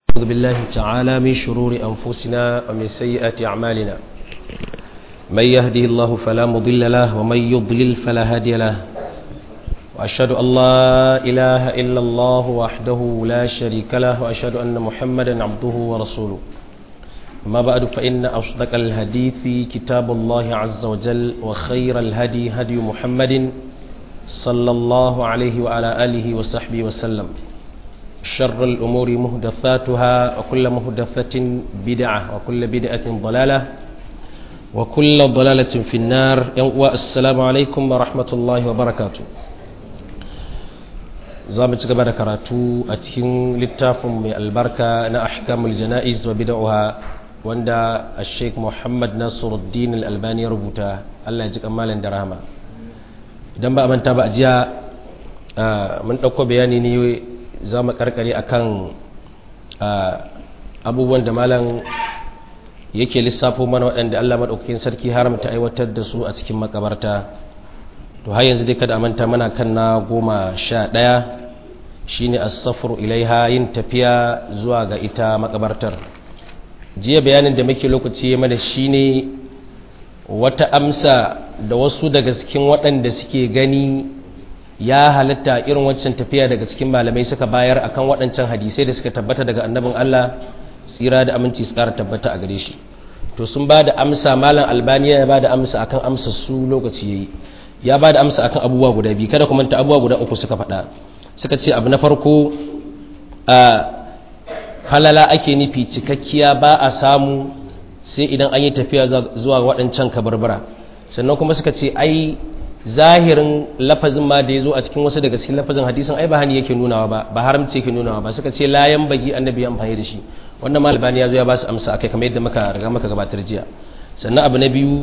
أعوذ بالله تعالى من شرور أنفسنا ومن سيئات أعمالنا من يهده الله فلا مضل له ومن يضلل فلا هادي له وأشهد أن لا إله إلا الله وحده لا شريك له وأشهد أن محمدا عبده ورسوله أما بعد فإن أصدق الحديث كتاب الله عز وجل وخير الهدي هدي محمد صلى الله عليه وعلى آله وصحبه وسلم شر الأمور مهدثاتها وكل مهدثة بدعة وكل بدعة ضلالة وكل ضلالة في النار والسلام عليكم ورحمة الله وبركاته زامت قبل كراتو أتكين للتافم من البركة أحكام الجنائز وبدعها وندا الشيخ محمد ناصر الدين الألباني ربوتا الله يجزيك أمالا درهما idan ba manta ba jiya mun ɗauko bayani ne za mu karkare akan abubuwan da malam yake lissafo mana waɗanda Allah maɗaukakin sarki haramta aiwatar da su a cikin makabarta to har yanzu dai kada a manta mana kan na goma sha ɗaya shine as-safru ilaiha yin tafiya zuwa ga ita makabartar jiya bayanin da muke lokaci mana shine wata amsa da wasu daga cikin waɗanda suke gani ya halatta irin wancan tafiya daga cikin malamai suka bayar akan waɗancan hadisai da suka tabbata daga annabin Allah tsira da aminci su ƙara tabbata a gare shi to sun ba da amsa malam albaniya ya ba da amsa akan amsa su lokaci yayi ya ba da amsa akan abubuwa guda biyu kada kuma ta abubuwa guda uku suka faɗa suka ce abu na farko a falala ake nufi cikakkiya ba a samu sai idan an yi tafiya zuwa waɗancan kabarbara sannan kuma suka ce ai zahirin lafazin ma da ya zo a cikin wasu daga cikin lafazin hadisin ai ba hani yake nunawa ba ba haramci yake nunawa ba suka ce layan bagi annabi ya amfani da shi wannan malibani ya zo ya ba su amsa akai kamar yadda muka riga muka gabatar jiya sannan abu na biyu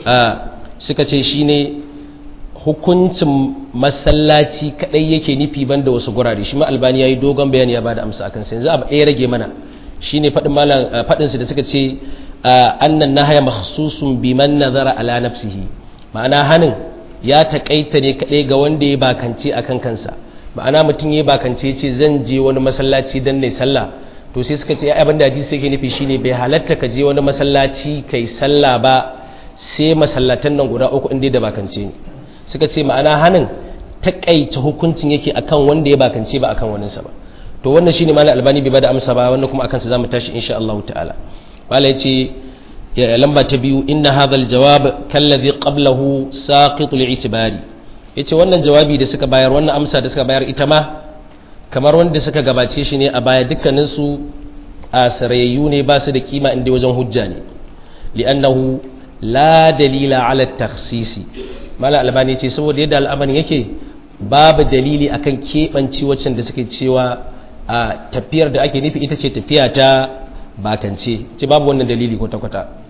suka ce shine hukuncin masallaci kadai yake nufi banda wasu gurare shi ma albani yayi dogon bayani ya bada amsa akan sai yanzu abu ɗaya rage mana shine faɗin malam faɗin su da suka ce annan nahaya makhsusun biman nazara ala nafsihi ma'ana hanin ya taƙaita ne kaɗai ga wanda ya bakance a kan kansa ma'ana mutum ya bakance ce zan je wani masallaci don ne sallah to sai suka ce abin da hadisi yake nufi shine bai halatta ka je wani masallaci kai sallah ba sai masallatan nan guda uku inda da bakance ne suka ce ma'ana hanin taƙaita hukuncin yake akan wanda ya bakance ba akan waninsa ba to wannan shine malam albani bai bada amsa ba wannan kuma akan sa zamu tashi insha Allah ta'ala wala yace lamba ta biyu inna hadha aljawab kallazi qablahu saqit li'tibari yace wannan jawabi da suka bayar wannan amsa da suka bayar ita ma kamar wanda suka gabace shi ne a baya dukkanin su asrayyu ne ba su da kima inda wajen hujja ne li'annahu la dalila ala takhsisi mala albani yace saboda yadda al'amarin yake babu dalili akan kebanci waccan da suke cewa a tafiyar da ake nufi ita ce tafiya ta bakance ce babu wannan dalili kwata-kwata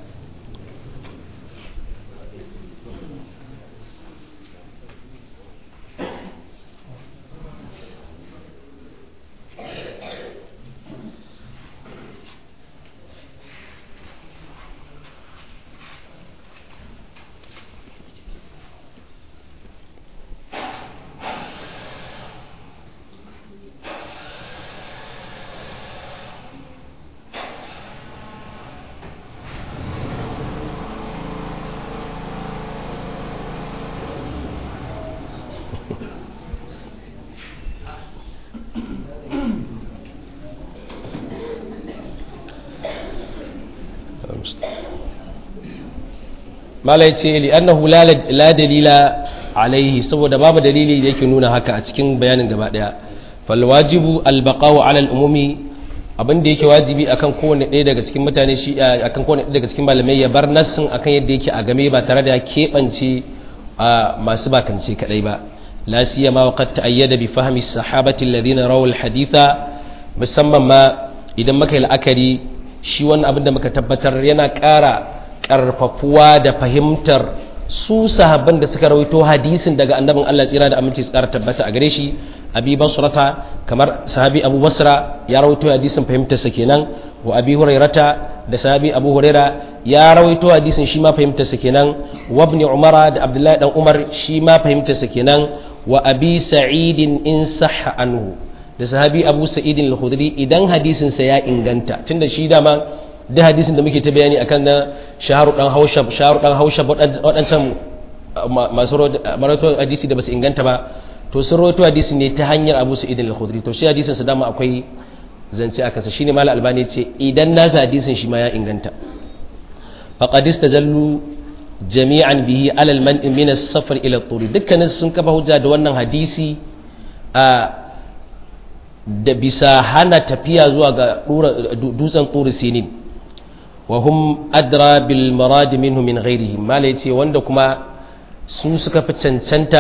malai ce li'annahu la dalila alaihi saboda babu dalili da yake nuna haka a cikin bayanin gaba daya fal wajibu al baqa'u ala al umumi abin da yake wajibi akan kowanne ɗaya daga cikin mutane shi akan kowanne ɗaya daga cikin malamai ya bar nassin akan yadda yake a game ba tare da ya keɓance masu bakance kadai ba la siyama wa qad ta'ayyada bi fahmi sahabati alladhina rawu al haditha musamman ma idan muka yi la'akari shi wannan abin da muka tabbatar yana ƙara karfafuwa da fahimtar su sahabban da suka rawaito hadisin daga annabin Allah tsira da aminci su ƙara tabbata a gare shi abi basrata kamar sahabi abu basra ya rawaito hadisin fahimtar sa kenan wa abi hurairata da sahabi abu huraira ya rawaito hadisin shi ma fahimtar sa kenan wa ibn umara da abdullahi dan umar shi ma fahimtar sa kenan wa abi sa'idin in sahha anhu da sahabi abu sa'id al-khudri idan hadisin sa ya inganta tunda shi dama da hadisin da muke ta bayani akan na shaharu dan haushab shaharu dan haushab wadancan masu marato hadisi da basu inganta ba to sun rawaito hadisi ne ta hanyar abu sa'id al-khudri to shi hadisin sa dama akwai zance akan sa shine mal albani ce idan nasa hadisin shi ma ya inganta faqad istajallu jami'an bihi alal man min as-safar ila at-tur dukkanin sun kafa hujja da wannan hadisi a da bisa hana tafiya zuwa ga dutsen turi sinin wa hum adra bil marad minhu min ghairihim mala yace wanda kuma su suka fi cancanta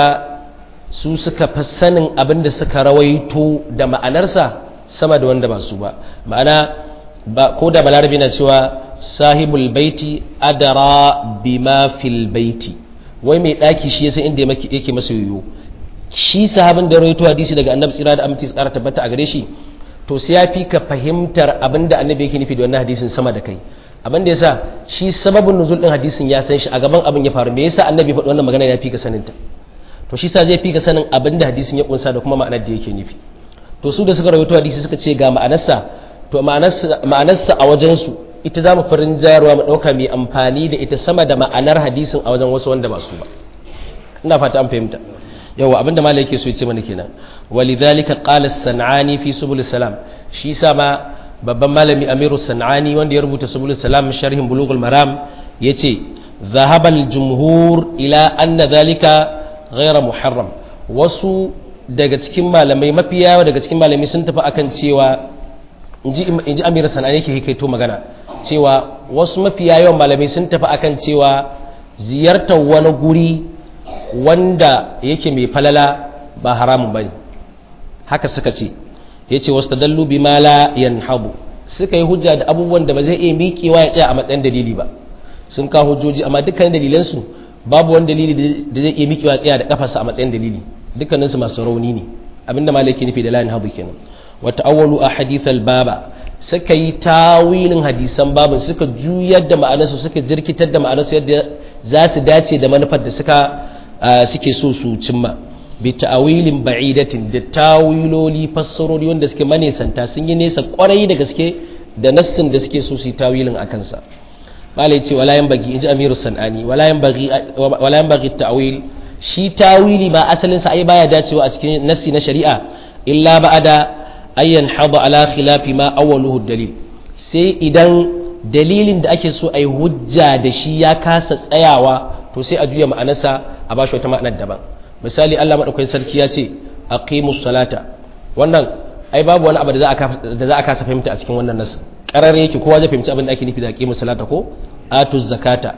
su suka fi sanin abin da suka rawaito da ma'anarsa sama da wanda ba su ba ma'ana ba ko da balarabi na cewa sahibul baiti adara bima fil baiti wai mai daki shi yasa inda yake masa yoyo shi sahabin da rawaito hadisi daga annabi tsira da aminci tsara tabbata a gare shi to sai ya fi ka fahimtar abin da annabi yake nufi da wannan hadisin sama da kai abin da yasa shi sababin nuzul din hadisin ya san shi a gaban abin ya faru me yasa annabi faɗi wannan magana ya fi ka sanin ta to shi sa zai fi ka sanin abin da hadisin ya kunsa da kuma ma'anar da yake nufi to su da suka rawaito hadisi suka ce ga ma'anarsa to ma'anarsa a wajen su ita za mu farin jayarwa mu ɗauka mai amfani da ita sama da ma'anar hadisin a wajen wasu wanda ba su ba ina fata an fahimta yawa abinda malai yake so ya ce mana kenan walidhalika qala as-sanani fi subul salam shi sa ma babban malami amiru sanani wanda ya rubuta subul salam sharhin bulughul maram yace dhahaba al-jumhur ila anna dhalika ghayra muharram wasu daga cikin malamai mafiya daga cikin malamai sun tafi akan cewa inji inji amiru sanani yake hikaito magana cewa wasu mafiya yawan malamai sun tafi akan cewa ziyartar wani guri wanda yake mai falala ba haramun bane haka suka ce yace wastadallu bima la yanhabu suka yi hujja da abubuwan da ba zai iya miƙewa ya tsaya a matsayin dalili ba sun kawo hujjoji amma dukkan dalilan su babu wani dalili da zai iya miƙewa ya tsaya da kafarsa a matsayin dalili dukkanin su masu rauni ne abinda malaki nufi da la yanhabu kenan wa ta'awwalu ahadith al-baba suka yi tawilin hadisan babin suka juyar da ma'anarsu suka jirkitar da ma'anarsu yadda za su dace da manufar da suka suke so su cimma bi ta'awilin ba'idatin da tawiloli fassarori wanda suke manesanta sun yi nesa kwarai da gaske da nassin da suke so su yi tawilin a kansa malai ce wala yan bagi inji amiru sanani wala yan bagi wala yan bagi ta'wil shi tawili ba asalin sa ai baya dacewa a cikin nassi na shari'a illa ba'ada ayyan hada ala khilafi ma awwaluhu dalil sai idan dalilin da ake so a yi hujja da shi ya kasa tsayawa to sai a juya ma'anarsa a bashi wata ma'anar daban misali Allah madaukakin sarki ya ce aqimus salata wannan ai babu wani abu da za a kasa fahimta a cikin wannan nas karar yake kowa zai fahimci abin da ake nufi da aqimus salata ko atuz zakata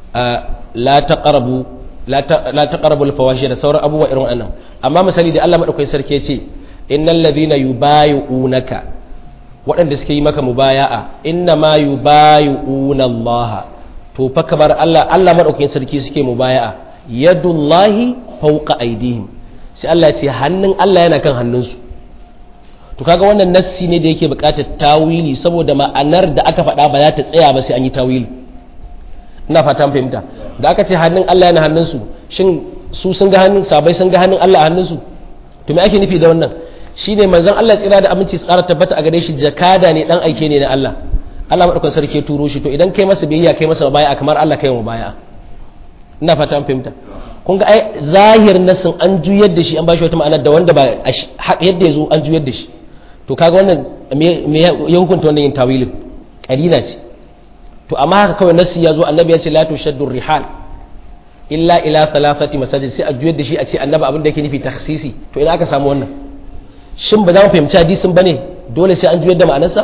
la taqrabu la taqrabu al-fawahish da sauran abubuwa irin wannan amma misali da Allah madaukakin sarki ya ce innal ladhina yubayyi'unaka waɗanda suke yi maka mubaya'a inna ma yubayyi'una Allah to fa kamar Allah Allah madaukakin sarki suke mubaya'a yadullahi fawqa aydihim sai Allah ya ce hannun Allah yana kan hannunsu to kaga wannan nassi ne da yake buƙatar tawili saboda ma'anar da aka faɗa ba za ta tsaya ba sai an yi tawili ina fata an fahimta da aka ce hannun Allah yana hannunsu shin su sun ga hannun sabai sun ga hannun Allah a hannunsu to me ake nufi da wannan shine manzon Allah tsira da aminci tsara tabbata a gare shi jakada ne dan aike ne na Allah Allah madaukakin sarki ya turo shi to idan kai masa biyayya kai masa baya kamar Allah kai mu baya ina fata an fahimta kun ga ai zahir nasin an juyar da shi an bashi wata ma'ana da wanda ba yadda ya zo an juyar da shi to kaga wannan me ya hukunta wannan yin tawilin kalila ce to amma haka kawai nasi ya zo annabi ya ce la tushaddu rihal illa ila thalathati masajid sai a juyar da shi a ce annabi abin da yake nufi takhsisi to ina aka samu wannan shin ba za mu fahimci hadisin bane dole sai an juyar da ma'anarsa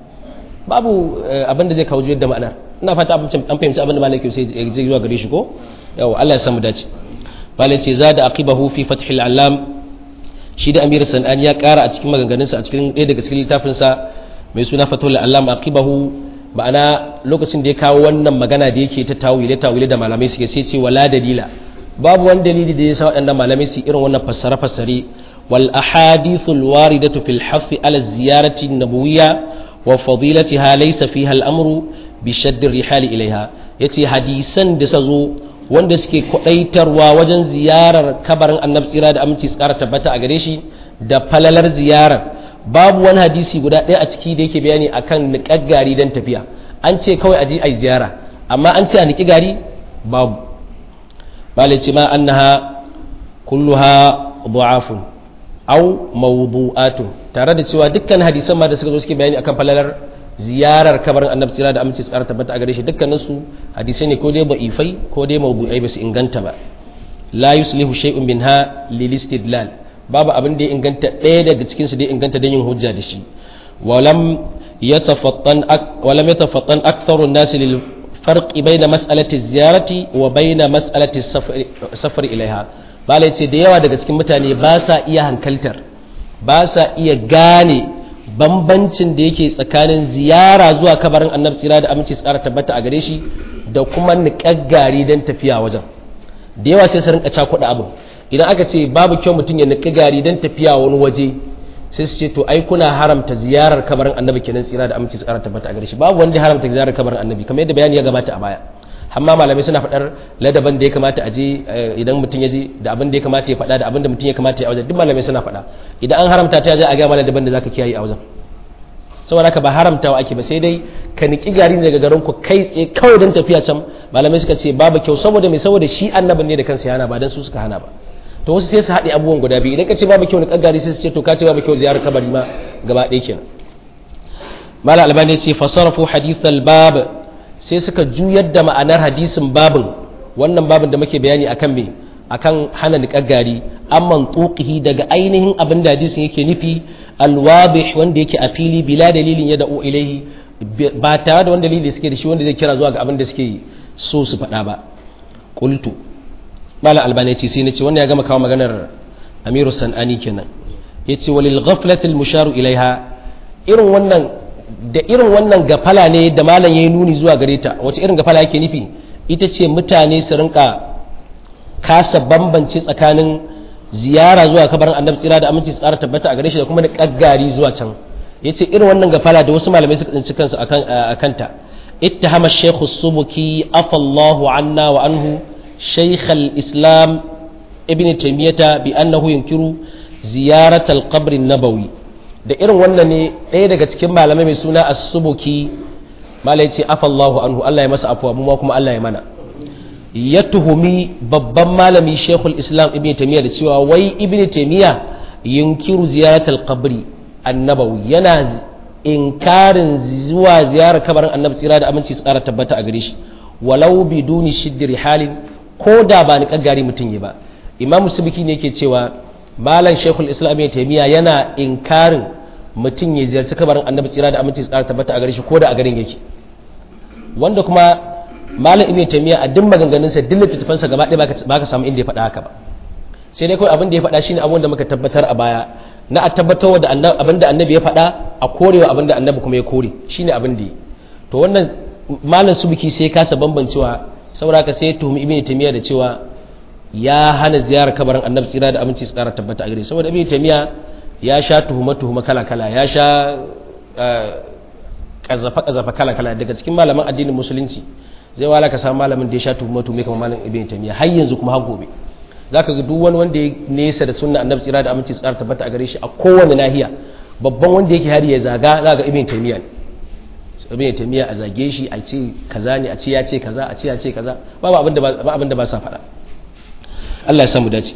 babu abin da zai kawo juyar da ma'anar ina fata an fahimci abin da malaki sai ya je zuwa gare shi ko yawa Allah ya samu dace malai ce zada aqibahu fi fathil alam shi da amir sanani ya kara a cikin maganganunsa a cikin ɗaya daga cikin littafinsa mai suna fathul alam aqibahu ma'ana lokacin da ya kawo wannan magana da yake ta tawile tawile da malamai suke sai ce wala dalila babu wani dalili da ya sa waɗannan malamai su irin wannan fassare fassare wal ahadithul waridatu fil hafi ala ziyarati nabawiyya wa fadilatiha laysa fiha al amru bi shadd rihali ilaiha yace hadisan da sa zo wanda suke kwadaitarwa wajen ziyarar kabarin annabi tsira da aminci tsara tabbata a gare shi da falalar ziyarar babu wani hadisi guda ɗaya a ciki da yake bayani akan niƙar gari don tafiya an ce kawai a je a yi ziyara amma an ce a niƙi gari babu bale ce ma annaha kulluha du'afun aw mawdu'atun tare da cewa dukkan hadisan ma da suka zo suke bayani akan falalar ziyarar kabarin annabi tsira da aminci tsara tabbata a gare shi dukkanin su hadisai ne ko dai da'ifai ko dai mawdu'ai ba su inganta ba la yuslihu shay'un minha lil istidlal babu abin da ya inganta ɗaya daga cikin su da ya inganta don yin hujja da shi walam yatafattan walam yatafattan aktharu an-nas lil farqi bayna mas'alati ziyarati wa bayna mas'alati safar ilaiha bala ce da yawa daga cikin mutane ba sa iya hankaltar ba sa iya gane bambancin da yake tsakanin ziyara zuwa kabarin annabi tsira da aminci tsara tabbata a gare shi da kuma niƙaggari don tafiya wajen da yawa sai su rinka cakuɗa abin idan aka ce babu kyau mutum ya niƙi gari don tafiya wani waje sai su ce to ai kuna haramta ziyarar kabarin annabi kenan tsira da aminci tsara tabbata a gare shi babu wanda haramta ziyarar kabarin annabi kamar yadda bayani ya gabata a baya amma malamai suna faɗar ladaban da ya kamata a je idan mutum ya je da abin da ya kamata ya faɗa da abin da mutum ya kamata ya a wajen duk malamai suna faɗa idan an haramta ta je a gama ladaban da zaka kiyaye a wajen saboda haka ba haramtawa ake ba sai dai ka niki gari daga garin ku kai tsaye kawai don tafiya can malamai suka ce babu kyau saboda mai saboda shi annabin ne da kansa ya hana ba dan su suka hana ba to wasu sai su haɗe abubuwan guda biyu idan ka ce babu kyau niƙar gari sai su ce to ka ce babu kyau ziyarar kabari ma gaba ɗaya kenan mala albani ce fasarafu hadithal bab sai suka juyar da ma'anar hadisin babin wannan babin da muke bayani akan me akan hana niƙar gari amman tuqihi daga ainihin abin da hadisin yake nufi alwabih wanda yake a fili bila dalilin ya da'u ilaihi ba tare da wani dalili suke da shi wanda zai kira zuwa ga abin da suke so su faɗa ba qultu malam albani ce sai nace wannan ya gama kawo maganar amiru sanani kenan yace walil ghaflati al musharu ilaiha irin wannan da irin wannan gafala ne da malam yayi nuni zuwa gare ta wace irin gafala yake nufi ita ce mutane su rinka kasa bambance tsakanin ziyara zuwa kabarin annabi tsira da aminci tsara tabbata a gare shi da kuma da kaggari zuwa can yace irin wannan gafala da wasu malamai suka tsinci kansu akan akanta ittahama shaykh as-subuki afallahu anna wa anhu shaykh al-islam ibn taymiyah bi annahu yunkiru ziyarat al-qabr an-nabawi da irin wannan ne ɗaya daga cikin malamai mai suna as-subuki malai ce afallahu anhu Allah ya masa afuwa mu kuma Allah ya mana ya tuhumi babban malami shekul islam ibn taimiyya da cewa wai ibn taimiyya yunkiru ziyaratar kabri annabawi yana inkarin zuwa ziyarar kabarin annabi tsira da aminci su kara tabbata a gare shi walau biduni shiddiri halin ko da ba ni kaggari mutum yi ba imam subiki ne yake cewa malam shekul islam ibn taimiyya yana inkarin mutum ya ziyarci kabarin annabi tsira da aminci su kara tabbata a gare shi ko da a garin yake wanda kuma malam ibn taymiya a duk maganganunsa duk littattafansa gaba ɗaya ba ka samu inda ya faɗa haka ba sai dai kawai abin da ya faɗa shine abin da muka tabbatar a baya na a tabbatar da abin da annabi ya faɗa a korewa abin da annabi kuma ya kore shine abin da yi to wannan malam subiki sai ya kasa bambancewa saboda ka sai ya tuhumi ibn taymiya da cewa ya hana ziyarar kabarin annabi tsira da aminci su ƙara tabbata a gare saboda ibn taymiya ya sha tuhuma tuhuma kala kala ya sha kazafa kazafa kala kala daga cikin malaman addinin musulunci zai wala ka samu malamin da ya sha tuhuma tuhuma kamar malam ibn taymiya har yanzu kuma har gobe zaka ga duk wani wanda ya nesa da sunna annabi tsira da aminci tsara tabbata a gare shi a kowane nahiya babban wanda yake hari ya zaga za ga ibn taymiya ne ibn taymiya a zage shi a ce kaza ne a ce ya ce kaza a ce ya ce kaza babu abin da ba abin da ba sa faɗa Allah ya samu dace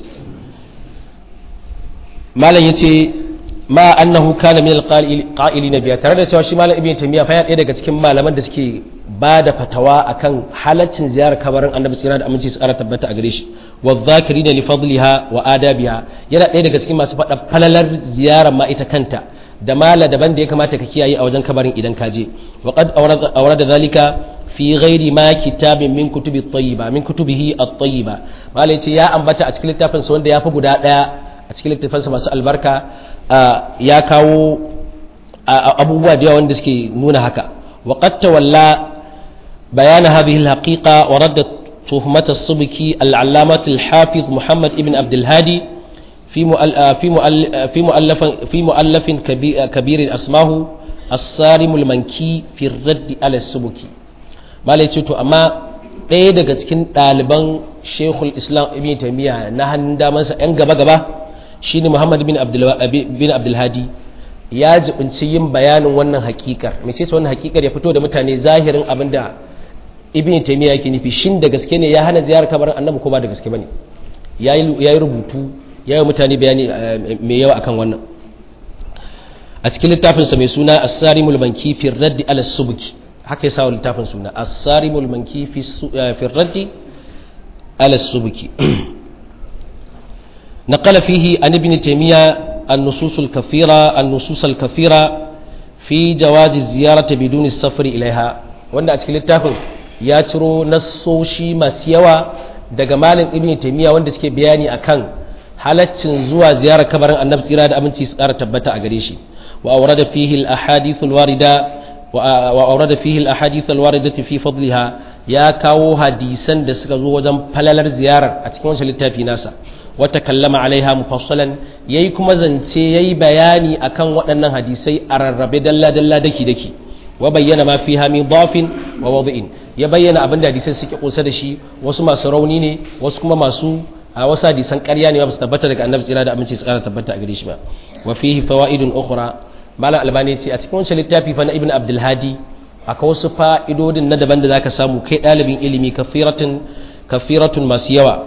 malam yace ma annahu kana min alqa'ilina biya tare da cewa shi malam ibn taymiya fa ya ɗaya daga cikin malaman da suke ba da fatawa akan halaccin ziyarar kabarin annabi tsira da aminci su ƙara tabbata a gare shi wa zakirina li fadliha wa adabiha yana ɗaya daga cikin masu faɗa falalar ziyarar ma ita kanta da mala daban da ya kamata ka kiyaye a wajen kabarin idan ka je wa qad awrada zalika fi ghairi ma kitabin min kutubi at-tayyiba min kutubihi at-tayyiba malai ce ya ambata a cikin littafin sa wanda ya fi guda ɗaya a cikin littafin sa masu albarka ya kawo abubuwa da yawa wanda suke nuna haka wa qad tawalla بيان هذه الحقيقة ورد تهمة السبكي العلامة الحافظ محمد ابن عبد الهادي في في في مؤلف في مؤلف كبير اسمه الصارم المنكي في الرد على السبكي ما to amma ɗaya daga cikin ɗaliban shekul islam ibn taimiyya na hannun damansa 'yan gaba-gaba shine muhammad bin abdulhadi ya jibinci yin bayanin wannan hakikar mai ce wannan hakikar ya fito da mutane zahirin abin da ibn taymiya yake nufi shin da gaske ne ya hana ziyarar kabarin annabi ko ba da gaske bane ya yi rubutu ya yi mutane bayani mai yawa akan wannan a cikin littafinsa mai suna as-sarimul manki fi raddi ala subki haka yasa littafin suna as-sarimul manki fi raddi ala subki نقل فيه عن ابن تيمية النصوص الكثيرة النصوص الكثيرة في جواز الزيارة بدون السفر إليها وأن أتكلم التافن ياترو نصوشي ما سيوا daga malin ibn taymiya wanda suke bayani akan halaccin zuwa ziyarar kabarin annabi tsira da aminci su kara tabbata a gare shi wa awrada fihi al ahadith al warida wa awrada fihi al ahadith al waridati fi fadliha ya kawo hadisan da suka zo wajen falalar ziyarar a cikin wancan littafi nasa wata kallama alaiha mufassalan yayi kuma zance yayi bayani akan waɗannan hadisai a rarrabe dalla dalla daki daki wa bayyana ma fiha min dhafin wa wad'in ya bayyana abin da hadisai suke kusa da shi wasu masu rauni ne wasu kuma masu a wasu hadisan ƙarya ne ba su tabbata daga annabi tsira da aminci su ƙara tabbata a gare shi ba wa fihi fawaidun ukhra malam albani ce a cikin wancan littafi fa na ibn abdul hadi akwai wasu fa'idodin na daban da zaka samu kai ɗalibin ilimi kafiratun kafiratun masu yawa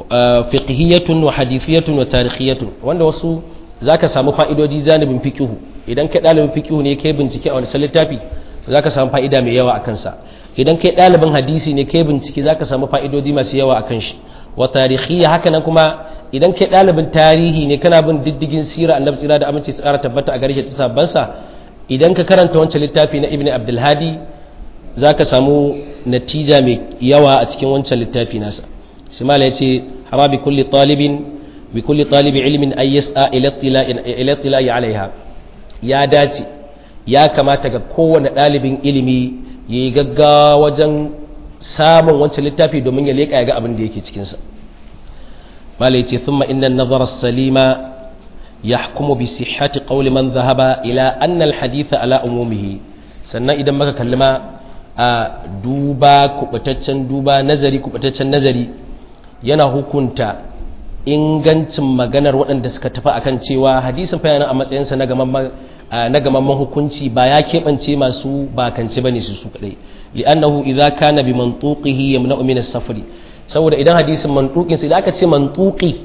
fiqhiyatun wa hadithiyatun wa tarihiyatun wanda wasu zaka samu fa'idoji zanibin fiqhu idan kai dalibin fiqhu ne kai bincike a wani littafi zaka samu fa'ida mai yawa akan sa idan kai dalibin hadisi ne kai bincike zaka samu fa'idodi masu yawa akan shi wa tarihiyya haka nan kuma idan kai dalibin tarihi ne kana bin diddigin sira annabi tsira da aminci tsara tabbata a garshe ta sabban sa idan ka karanta wancan littafi na ibnu abdul hadi zaka samu natija mai yawa a cikin wancan littafi nasa simala ya ce hara bi kulli talibin bi kulli talibi ilmin ay yas'a ila tila'i alaiha ya dace ya kamata ga kowane ɗalibin ilimi ya yi gaggawa wajen samun wancan littafi domin ya leƙa ya ga abin da yake cikinsa mala ya ce thumma inna nazara salima yahkumu bi sihhati qawli man dhahaba ila anna al haditha ala umumihi sannan idan maka kallima a duba kubataccen duba nazari kubataccen nazari yana hukunta ingancin maganar waɗanda suka tafi akan cewa hadisin fa yana a matsayinsa na gamamman hukunci ba ya keɓance masu bakance bane su su kadai li'annahu idza kana bi mantuqihi yamna'u min as-safri saboda idan hadisin mantuqin sai idan aka ce mantuqi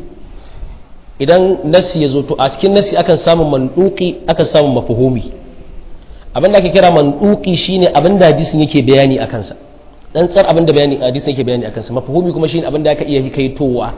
idan nasi ya zo to a cikin nasi akan samu mantuqi akan samu mafhumi abin da ake kira mantuqi shine abin da hadisin yake bayani akan sa tsantsar abin da bayani hadisin yake bayani akan sa mafhumi kuma shine abin da aka iya hikaitowa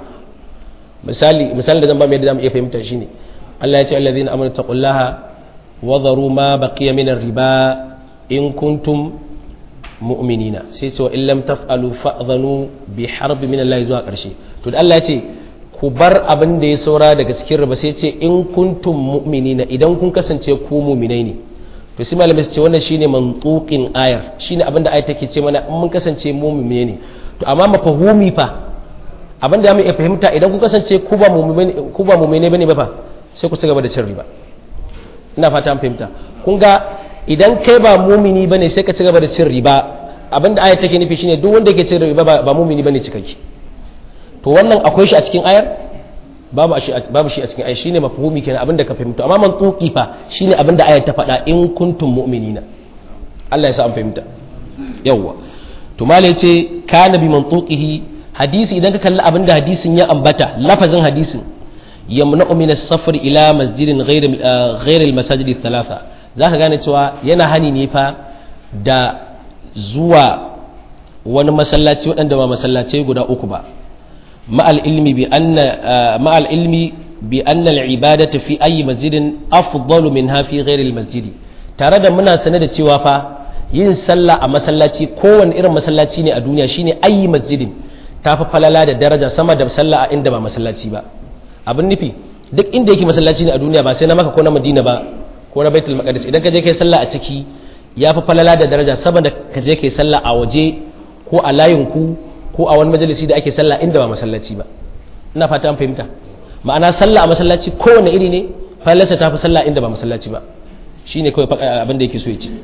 misali misali da zan ba mai da zamu iya fahimta shine Allah ya ce allazina amanu taqullaha wa dharu ma baqiya min riba in kuntum mu'minina sai ce wa in lam taf'alu fa'dhanu bi harbi min Allah zuwa karshe to da Allah ya ce ku bar abin da ya saura daga cikin riba sai ce in kuntum mu'minina idan kun kasance ku mu'minai ne to sai malamai su ce wannan shine mantuqin ayar shine abin da ayar take ce mana in mun kasance mu mu'mine ne to amma mafahumi fa abin da mu iya fahimta idan kun kasance ku ba mu'mine ku ba mu'mine bane ba fa sai ku ci gaba da cin riba ina fata an fahimta kun ga idan kai ba mumini bane sai ka ci gaba da cin riba abinda ayar take nufi shine duk wanda yake cin riba ba mumini bane cikakke to wannan akwai shi a cikin ayar babu shi babu shi a cikin ayar shine mafhumi kenan abinda ka fahimta amma mantuqi fa shine abinda ayar ta faɗa in kuntum mu'minina Allah ya sa an fahimta yawwa to mala yace kana bi mantuqihi hadisi idan ka kalli abinda hadisin ya ambata lafazin hadisin yamna'u min as-safar ila masjidin ghayr ghayr al-masajid thalatha zaka gane cewa yana hani ne fa da zuwa wani masallaci waɗanda ba masallacai guda uku ba ma'al ilmi bi anna ma'al ilmi bi anna al-ibadatu fi ayi masjidin afdalu minha fi ghayr al-masjid tare da muna sane da cewa fa yin sallah a masallaci kowanne irin masallaci ne a duniya shine ayi masjidin tafi falala da daraja sama da sallah a inda ba masallaci ba abin nufi duk inda yake masallaci ne a duniya ba sai na maka ko na madina ba ko na baitul maqdis idan ka je kai sallah a ciki ya fi falala da daraja saboda ka je kai sallah a waje ko a layin ku ko a wani majalisi da ake sallah inda ba masallaci ba ina fata an fahimta ma'ana sallah a masallaci kowane iri ne falalarsa ta fi sallah inda ba masallaci ba shine kawai abin da yake so ya ce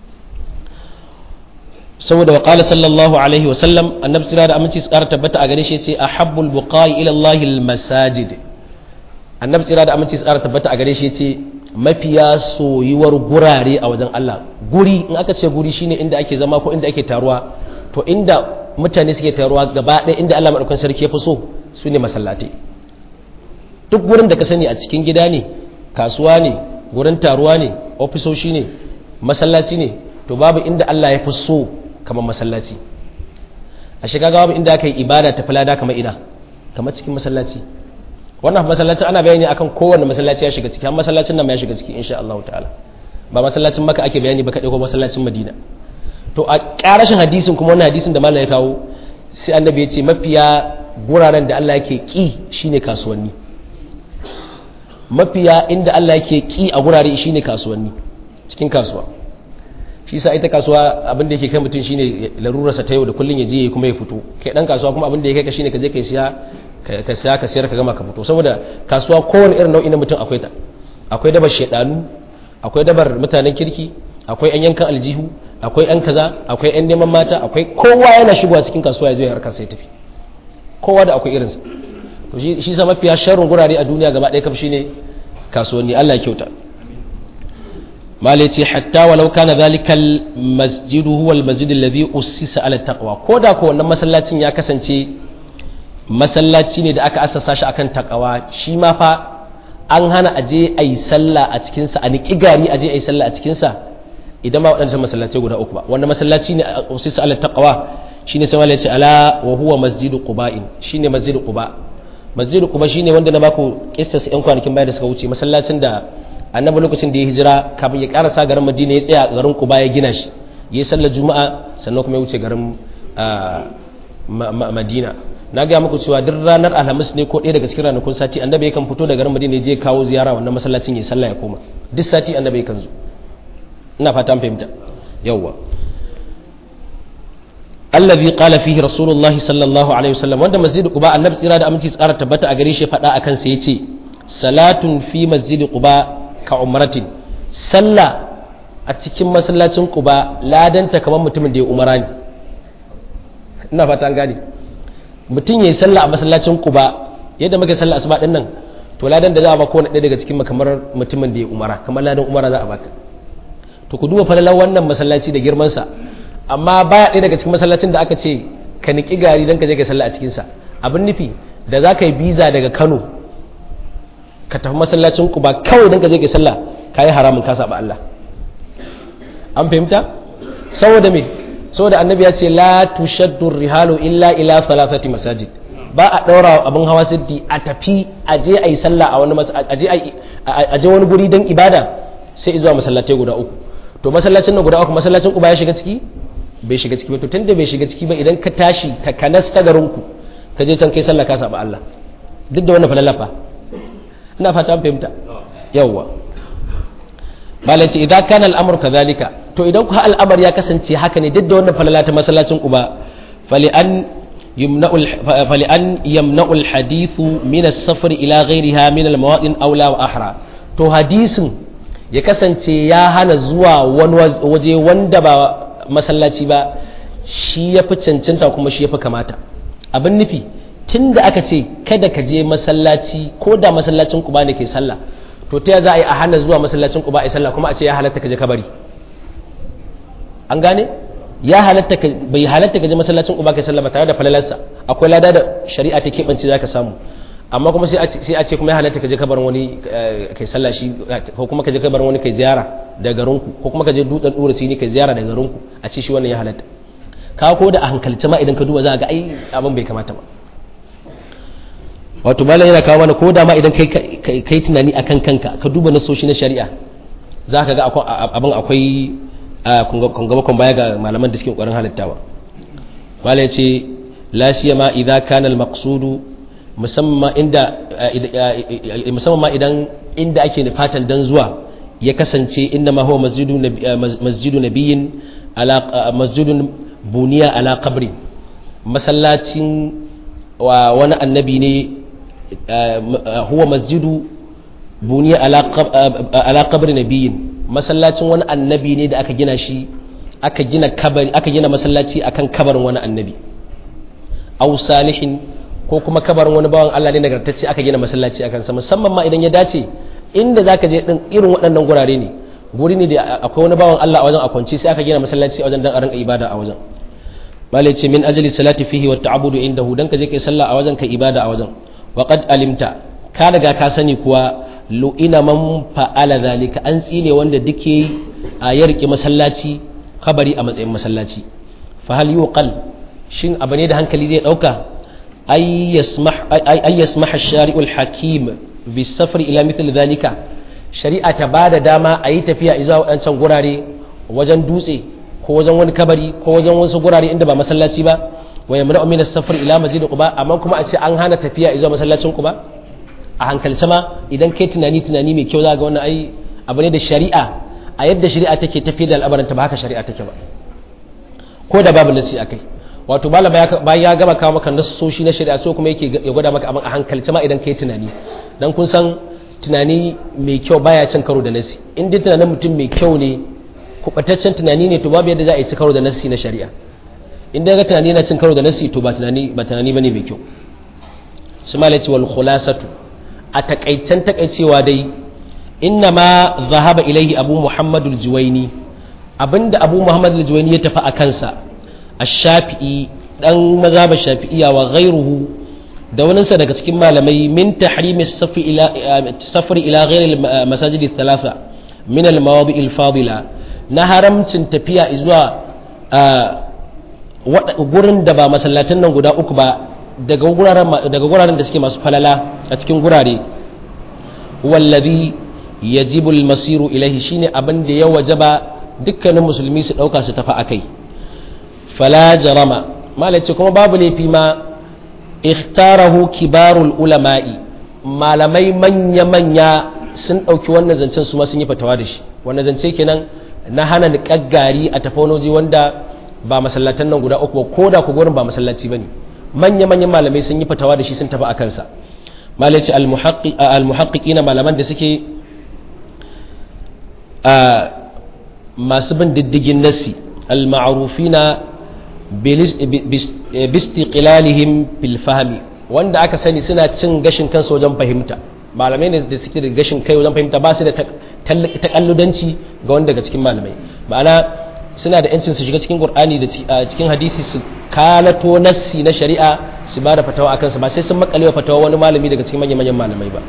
saboda wa qala sallallahu alaihi wa sallam annabi sira da aminci tsara tabbata a gare shi yace ahabbul buqai ila Allah al masajid annabi sira da aminci tsara tabbata a gare shi yace mafiya soyuwar gurare a wajen Allah guri in aka ce guri shine inda ake zama ko inda ake taruwa to inda mutane suke taruwa gaba ɗaya inda Allah madaukakin sarki ya fi so su ne masallatai duk gurin da ka sani a cikin gida ne kasuwa ne gurin taruwa ne ofisoshi ne masallaci ne to babu inda Allah ya fi so kamar masallaci a shiga babu inda aka yi ibada ta falada kamar ina kamar cikin masallaci wannan masallacin ana bayani akan kowanne masallaci ya shiga ciki har masallacin nan ma ya shiga ciki insha Allah ta'ala ba masallacin maka ake bayani ba kadai ko masallacin Madina to a karashin hadisin kuma wannan hadisin da mallam ya kawo sai annabi ya ce mafiya guraren da Allah yake ki shine kasuwanni mafiya inda Allah yake ki a gurare shine kasuwanni cikin kasuwa shi sa ita kasuwa abin da yake kai mutum shine larurarsa ta yau da kullun ya je kuma ya fito kai dan kasuwa kuma abin da yake kai shine ka je kai siya ka siya ka siyar ka gama ka fito saboda kasuwa kowane irin nau'i na mutum akwai ta akwai dabar shedanu akwai dabar mutanen kirki akwai yan yankan aljihu akwai yan kaza akwai yan neman mata akwai kowa yana shigowa cikin kasuwa ya zo ya harkar sai tafi kowa da akwai irinsa to shi sa mafiya sharrin gurare a duniya gaba ɗaya kam shine kasuwanni Allah ya kyauta malai ce hatta walau kana zalikal masjidu huwa almasjid alladhi ussisa ala taqwa koda ko wannan masallacin ya kasance masallaci ne da aka assasa shi akan taqwa shi ma fa an hana aje ayi sallah a cikin sa a niki gari aje ayi sallah a cikin sa idan ma wadannan masallatai guda uku ba wannan masallaci ne ussisa ala taqwa shine sai malai ce ala wa huwa masjidu quba'in shine masjidu quba masjidu quba shine wanda na baku kissas yan kwanakin baya da suka wuce masallacin da annabi lokacin da ya hijira kafin ya karasa garin madina ya tsaya a garin kuba ya gina shi ya yi sallar juma'a sannan kuma ya wuce garin madina na gaya muku cewa duk ranar alhamis ne ko ɗaya daga cikin ranakun sati annabi yakan fito da garin madina ya je kawo ziyara wannan masallacin ya sallah ya koma duk sati annabi yakan zo ina fata an fahimta yawwa allazi qala fihi rasulullahi sallallahu alaihi wasallam wanda masjid quba annabi tsira da aminci tsara tabbata a gare shi faɗa akan sa yace salatun fi masjid quba ka umratin sallah a cikin masallacin quba ladanta kamar mutumin da ya umara ne ina fata an gane mutum yayi sallah a masallacin quba yadda muke sallah asuba din nan to ladan da za a ba kowane ɗaya daga cikin kamar mutumin da ya umara kamar ladan umara za a baka to ku duba falalar wannan masallaci da girman sa amma baya ɗaya daga cikin masallacin da aka ce ka niki gari don ka je ka sallah a cikin sa abin nufi da za ka yi biza daga Kano ka tafi masallacin ku ba kawai don ka je ka sallah ka yi haramun ka saba Allah an fahimta saboda me saboda annabi ya ce la tushaddu rihalu illa ila thalathati masajid ba a daura abin hawa siddi a tafi a je a yi sallah a wani a je wani guri don ibada sai zuwa masallatai guda uku to masallacin nan guda uku masallacin ku ba ya shiga ciki bai shiga ciki ba to tunda bai shiga ciki ba idan ka tashi ta kanas ta garin ku ka je can kai sallah ka saba Allah duk da wannan falalafa ina fata fahimta yawwa malai ce idan kana al'amur kadhalika to idan ku al'amar ya kasance haka ne duk da wannan falala ta masallacin ku ba fali an yumna'u fali an yamna'u al-hadith min as-safar ila ghayriha min al-mawadin awla wa ahra to hadisin ya kasance ya hana zuwa wani waje wanda ba masallaci ba shi ya fi cancanta kuma shi ya fi kamata abin nufi tun da aka ce kada ka je masallaci ko da masallacin kuba ne ke sallah to ta za a yi a hana zuwa masallacin kuba a sallah kuma a ce ya halatta ka je kabari an gane ya halatta ka bai halatta ka je masallacin kuba kai sallah ba tare da falalarsa akwai lada da shari'a ta keɓance za ka samu amma kuma sai a ce kuma ya halatta ka je kabarin wani kai sallah shi ko kuma ka je kabarin wani kai ziyara da garinku ko kuma ka je dutsen dura sini kai ziyara da garinku a ce shi wannan ya halatta ka ko da a hankalce ma idan ka duba za ga ai abin bai kamata ba wato malam yana kawo mana ko da ma idan kai kai tunani akan kanka ka duba nasoshi na shari'a za ka ga abin akwai kun baya ga malaman da suke kokarin halittawa malam ya ce la siyama idza kana al-maqsudu musamman ma idan inda ake fatan dan zuwa ya kasance inda ma huwa masjidu nabiyin masjidun buniya ala qabri masallacin wani annabi ne huwa masjidu buniya ala qabri nabiyin masallacin wani annabi ne da aka gina shi aka gina kabari aka gina masallaci akan kabarin wani annabi aw salihin ko kuma kabarin wani bawan Allah ne nagartacce aka gina masallaci a kansa musamman ma idan ya dace inda zaka je din irin waɗannan gurare ne guri ne da akwai wani bawan Allah a wajen a kwance sai aka gina masallaci a wajen dan a rinka ibada a wajen malai ce min ajali salati fihi wa ta'abudu indahu dan ka je kai sallah a wajen kai ibada a wajen wa qad alimta ka daga ka sani kuwa lu'ina man fa'ala zalika an tsine wanda duke a ya rike masallaci kabari a matsayin masallaci fa hal yuqal shin abu ne da hankali zai dauka ay yasmah ay yasmah ash-shari'u al-hakim bi safar ila mithl zalika shari'a ta bada dama a yi tafiya zuwa wadancan gurare wajen dutse ko wajen wani kabari ko wajen wasu gurare inda ba masallaci ba wa yamna'u min as-safar ila masjid quba amma kuma a ce an hana tafiya zuwa masallacin quba a hankalce ma idan kai tunani tunani mai kyau za ga wannan ai abu ne da shari'a a yadda shari'a take tafi da al'amaranta ba haka shari'a take ba ko da babu nasi akai wato malama bayan ya gama kawo maka nasoshi na shari'a so kuma yake ya gwada maka abin a hankalce ma idan kai tunani dan kun san tunani mai kyau baya cin karo da nasi in dai tunanin mutum mai kyau ne kubataccen tunani ne to babu yadda za a yi ci karo da nasi na shari'a in dai ga tunani yana cin karo da nasi to ba tunani ba tunani bane mai kyau su malaci wal khulasatu a takaicen takaicewa dai inna ma zahaba ilaihi abu muhammadu juwaini abinda abu muhammadu juwaini ya tafi a kansa a shafi'i dan mazhabar shafi'iya wa ghairuhu da waninsa daga cikin malamai min tahrimi safari ila ghairi masajidi thalatha min al mawadi al fadila na haramcin tafiya zuwa gurin da ba masallatan nan guda uku ba daga guraren da suke masu falala a cikin gurare wallabi yajibu almasiru ilaihi shine abin da ya wajaba dukkanin musulmi su dauka su tafi akai fala jarama malace kuma babu laifi ma ikhtarahu kibarul ulama'i malamai manya manya sun dauki wannan zancen su ma sun yi fatawa da shi wannan zance kenan na hana niƙaggari a tafonoji wanda ba masallatan nan guda uku ba ko da ku gurin ba masallaci bane manya-manyan malamai sun yi fatawa da shi sun tafi a kansa malaci al-muhaqqiqina malaman da suke masu bin diddigin nassi al-ma'rufina bistiqlalihim bil fahmi wanda aka sani suna cin gashin kansu wajen fahimta malamai ne da suke da gashin kai wajen fahimta ba su da takalludanci ga wanda daga cikin malamai ma'ana suna da yancin su shiga cikin qur'ani da cikin hadisi su kalato nassi na shari'a su ba da fatawa akan su ba sai sun makale wa fatawa wani malami daga cikin manyan manyan malamai ba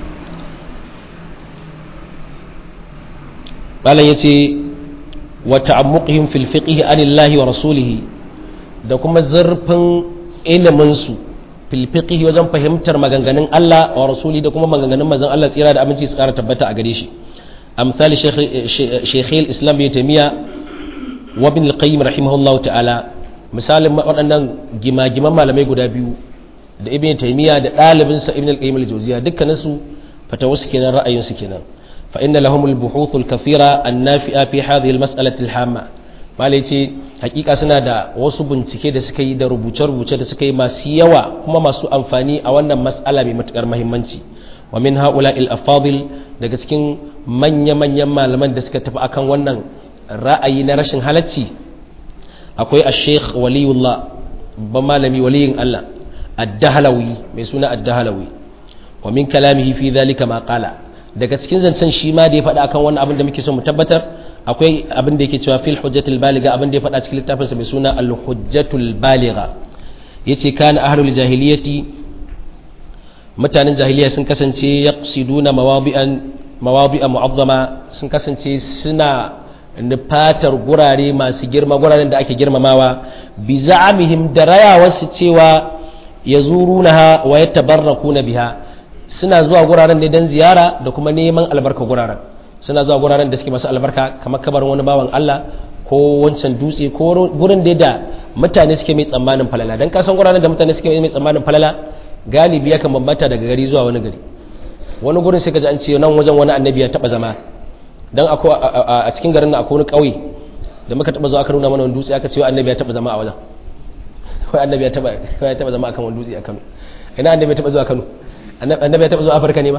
malam yace wa ta'ammuqihim fil fiqh anillahi wa rasulih da kuma zurfin ilimin su fil fiqh wajen fahimtar maganganun Allah wa rasuli da kuma maganganun manzon Allah tsira da aminci su kara tabbata a gare shi amsal shaykh al-islam ibn taymiya wa ibn al-qayyim rahimahullahu ta'ala misalin waɗannan gimagiman malamai guda biyu da ibn taymiya da ɗalibinsa ibn al-qayyim al-jawziya dukkanin su fatawa su kenan ra'ayin su kenan fa inna lahum al-buhuth al-kathira an-nafi'a fi hadhihi al-mas'alati al-hamma malai ce hakika suna da wasu bincike da suka yi da rubuce-rubuce da suka yi masu yawa kuma masu amfani a wannan mas'ala mai matukar muhimmanci wa min haula al-afadil daga cikin manya-manyan malaman da suka tafi akan wannan ra'ayi na rashin halacci akwai a sheikh waliyullah babban malami waliyin Allah ad-dahlawi mai suna ad-dahlawi wa min kalamihi fi dhalika ma qala daga cikin zancen shi ma da ya faɗa akan wannan abin da muke so mu tabbatar akwai abin da yake cewa fil hujjatul baligha abin da ya faɗa cikin littafin sa mai suna al-hujjatul baligha yace kana ahlul jahiliyati mutanen jahiliya sun kasance yaqsiduna mawadi'an mawadi'a mu'azzama sun kasance suna nufatar gurare masu girma guraren da ake girmamawa bi za'amihim da rayawarsu cewa ya zuru na wa ya tabarraku na biha suna zuwa guraren ne don ziyara da kuma neman albarka guraren suna zuwa guraren da suke masu albarka kamar kabarin wani bawan Allah ko wancan dutse ko gurin da da mutane suke mai tsammanin falala don kasan guraren da mutane suke mai tsammanin falala galibi yakan bambanta daga gari zuwa wani gari wani gurin sai ka ji an ce nan wajen wani annabi ya taba zama dan a cikin garin na akwai wani ƙauye da muka taba zuwa aka nuna mana wani dutse aka ce wa annabi ya taba zama a wajen kai annabi ya taba kai ya taba zama akan wani dutse a Kano ina annabi ya taba zuwa Kano annabi ya taba zuwa Afirka ne ba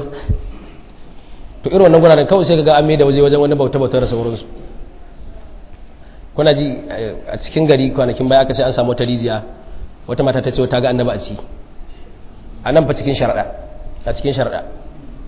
to irin wannan guraren kawai sai kaga an mai da waje wajen wani bauta bautar da sauransu kuna ji a cikin gari kwanakin baya aka ce an samu wata rijiya wata mata ta ce ta ga annabi a ciki a nan fa cikin sharaɗa a cikin sharaɗa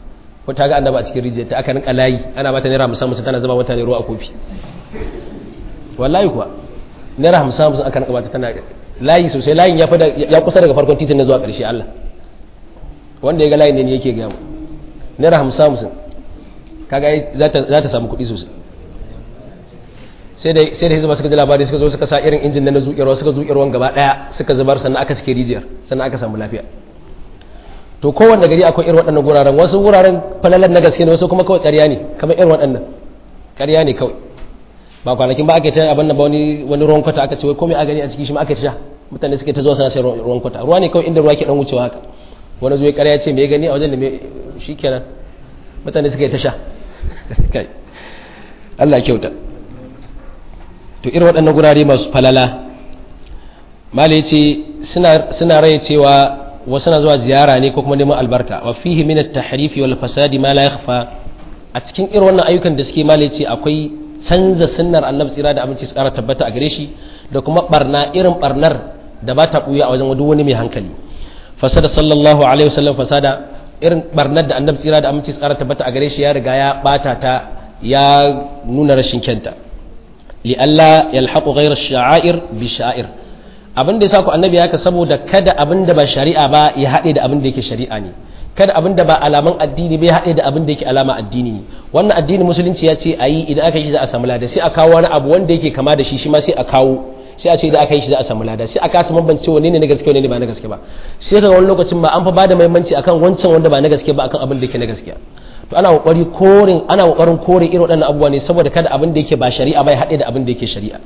ko ta ga annaba a cikin rijiyar ta aka rinka layi ana bata naira hamsin hamsin tana zama mutane ruwa a kofi wallahi kuwa naira hamsin hamsin aka rinka bata tana layi sosai layin ya fada ya kusa daga farkon titin na zuwa ƙarshe Allah wanda ya ga layin ne yake gaya mu naira hamsin hamsin kaga za ta samu kuɗi sosai sai da sai da hizba suka ji labari suka zo suka sa irin injin na zuƙirwa suka zuƙirwan gaba ɗaya suka zubar sannan aka cike rijiyar sannan aka samu lafiya to kowanne gari akwai irin waɗannan guraren wasu guraren falalan na gaske ne wasu kuma kawai ƙarya ne kamar irin waɗannan ƙarya ne kawai ba kwanakin ba aka ta abin nan ba wani wani ruwan kwata aka ce wai komai a gani a ciki shi ma aka sha mutane suke ta zuwa suna sai ruwan kwata ruwa ne kawai inda ruwa ke dan wucewa haka wani zuwa ƙarya ce me gani a wajen da me shikenan mutane suke ta sha kai Allah kyauta to irin waɗannan gurare masu falala mala ce suna rai cewa wasu na zuwa ziyara ne ko kuma neman albarka wa fihi min at-tahrif wal fasadi ma la yakhfa a cikin irin wannan ayyukan da suke mala ce akwai canza sunnar annabi tsira da abinci su kara tabbata a gare shi da kuma barna irin barnar da ba ta buya a wajen duk wani mai hankali fasada sallallahu alaihi wasallam fasada irin barnar da annabi tsira da aminci su kara tabbata a gare shi ya riga ya bata ta ya nuna rashin kyanta li'alla yalhaqu ghayra ash-sha'air bi sha'ir abin da yasa ku annabi haka saboda kada abin da ba shari'a ba ya haɗe da abin da yake shari'a ne kada abin da ba alaman addini bai haɗe da abin da yake alama addini ne wannan addini musulunci ya ce ayi idan aka yi shi za a samu lada sai a kawo wani abu wanda yake kama da shi shi ma sai a kawo sai a ce idan aka yi shi za a samu lada sai a kasa bambance wanne ne na gaske wanne ne ba na gaske ba sai ka wani lokacin ba an fa bada muhimmanci akan wancan wanda ba na gaske ba akan abin da yake na gaskiya to ana kokari korin ana kokarin kore irin waɗannan abubuwa ne saboda kada abin da yake ba shari'a bai haɗe da abin da yake shari'a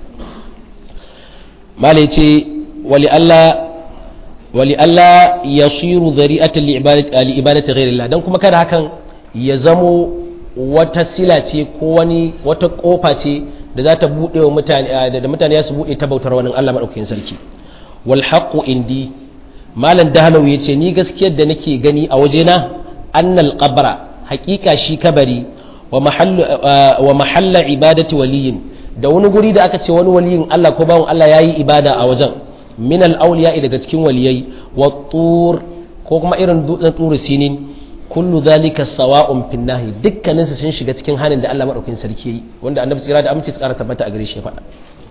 malai ce wali Allah wali Allah yasiru dhari'atan li ibadati ghairillah dan kuma kada hakan ya zamo wata sila ce ko wani wata kofa ce da za ta bude wa mutane da mutane su bude ta bautar wani Allah madaukakin sarki wal haqqu indi malam dahalawi yace ni gaskiyar da nake gani a wajena annal qabra haqiqa shi kabari wa mahallu wa mahalla ibadati waliyin da wani guri da aka ce wani waliyin Allah ko bawon Allah yayi ibada a wajen min al awliya daga cikin waliyai wa tur ko kuma irin dutsen turu sinin kullu zalika sawa'un fin nahi dukkanin su sun shiga cikin hanin da Allah madaukakin sarki yayi wanda annabi tsira da amince su kara tabbata a gare shi faɗa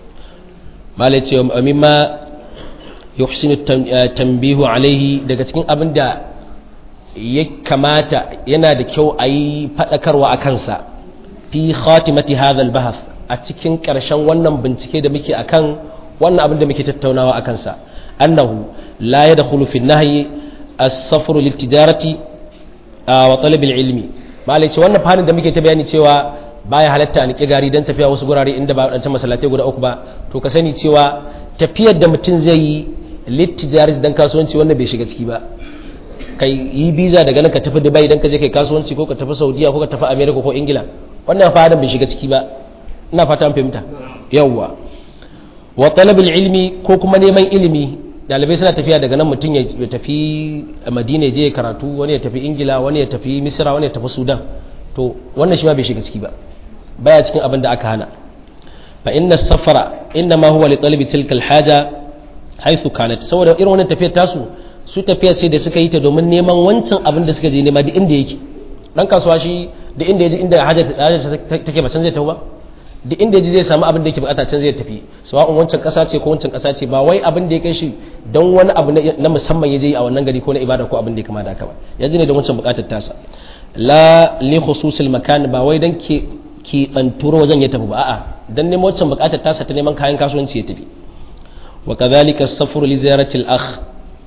malai ce mimma yuhsinu tanbihu alaihi daga cikin abin da ya kamata yana da kyau a yi faɗakarwa a kansa fi khatimati hadha al-bahth a cikin ƙarshen wannan bincike da muke akan wannan abin da muke tattaunawa a kansa annahu la yadkhulu fi an-nahyi as-safru lit-tijarati wa talabil ilmi malai ce wannan fadin da muke ta bayani cewa baya halatta a niki gari don tafiya wasu gurare inda ba wadancan masallatai guda uku ba to ka sani cewa tafiyar da mutum zai yi littijari dan kasuwanci wannan bai shiga ciki ba kai yi biza daga nan ka tafi dubai dan ka je kai kasuwanci ko ka tafi saudiya ko ka tafi america ko ingila wannan fadin bai shiga ciki ba ina fata an fahimta yawwa wa talabil ilmi ko kuma neman ilimi dalibai suna tafiya daga nan mutum ya tafi madina je karatu wani ya tafi ingila wani ya tafi misira wani ya tafi sudan to wannan shi ma bai shiga ciki ba baya cikin abin da aka hana fa inna safara inna ma huwa li talabi tilka alhaja haythu kanat saboda irin wannan tafiyar tasu su tafiya ce da suka yi ta domin neman wancan abin da suka je nema duk inda yake dan kasuwa shi da inda yaji inda haja take ba can zai tafi ba duk inda yaji zai samu abin da yake bukata can zai tafi sawa'un wancan kasa ce ko wancan kasa ce ba wai abin da ya kai shi don wani abu na musamman ya je a wannan gari ko na ibada ko abin da ya kama da haka ba ya ji ne don wancan bukatar tasa la li khususil makan ba wai dan ke ke banturo wajen ya tafi ba a'a dan neman wancan bukatar tasa ta neman kayan kasuwanci ya tafi wa kadhalika as-safru li ziyarati al-akh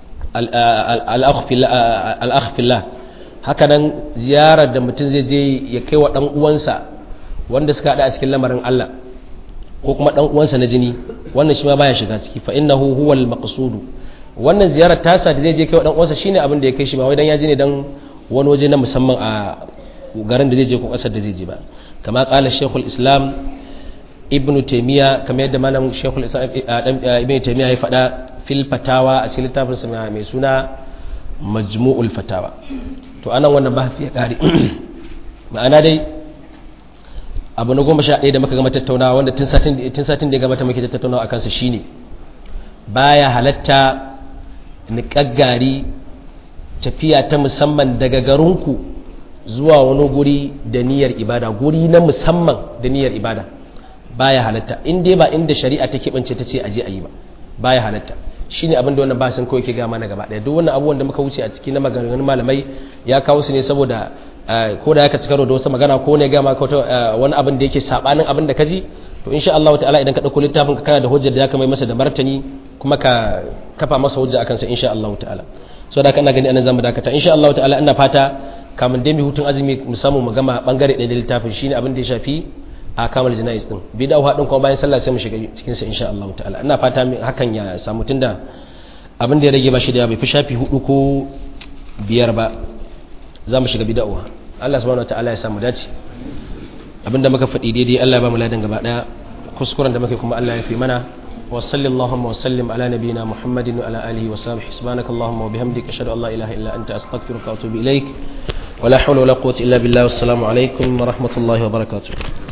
al-akh al-akh fillah haka nan ziyarar da mutum zai je ya kai wa dan uwansa wanda suka hada a cikin lamarin Allah ko kuma dan uwansa na jini wannan shi ma baya shiga ciki fa innahu huwal maqsudu wannan ziyarar tasa da zai je kai wa dan uwansa shine abin da ya kai shi ba wai dan ya ji ne dan wani waje na musamman a garin da zai je ko kasar da zai je ba kama kala shekul islam ibnu taimiyya kamar yadda malam shekul islam ibnu taimiyya ya faɗa fil fatawa a cikin littafin sa mai suna majmu'ul fatawa to anan wannan bahasi ya kare ma'ana dai abu na goma sha ɗaya da muka gama tattaunawa wanda tun satin da ya gabata muke tattaunawa a kansa shine baya halatta niƙaggari tafiya ta musamman daga garinku zuwa wani guri da niyyar ibada guri na musamman da niyyar ibada baya halatta in dai ba inda shari'a ta keɓance ta ce aje a yi ba baya halatta shine abin da wannan ba sun kawai ke gama na gaba ɗaya duk wannan abubuwan da muka wuce a ciki na maganganun malamai ya kawo su ne saboda ko da ya ka cikaro da wasu magana ko ne gama ka wani abin da yake sabanin abin da ka ji to insha Allah ta'ala idan ka dauko littafin ka kana da hujjar da ya kamai masa da martani kuma ka kafa masa hujja akan sa insha Allah ta'ala so da kana gani anan zamu dakata insha Allah ta'ala ina fata kamun dai mu hutun azumi mu samu mu gama bangare ɗaya da littafin shine abin da ya shafi a kamal janais din bid'a hadin kuma bayan sallah sai mu shiga cikin sa insha Allah ta'ala ina fata hakan ya samu tunda abin da ya rage ba shi da bai fi shafi hudu ko biyar ba za mu shiga bid'a Allah subhanahu wataala ya samu dace abinda muka faɗi daidai Allah ya ba mu ladan gaba daya kuskuren da muke kuma Allah ya fi mana wa sallallahu wa sallim ala nabiyyina muhammadin wa ala alihi wa sahbihi subhanakallahumma wa bihamdika ashhadu an la ilaha illa anta astaghfiruka wa atubu ilaik ولا حول ولا قوة إلا بالله والسلام عليكم ورحمة الله وبركاته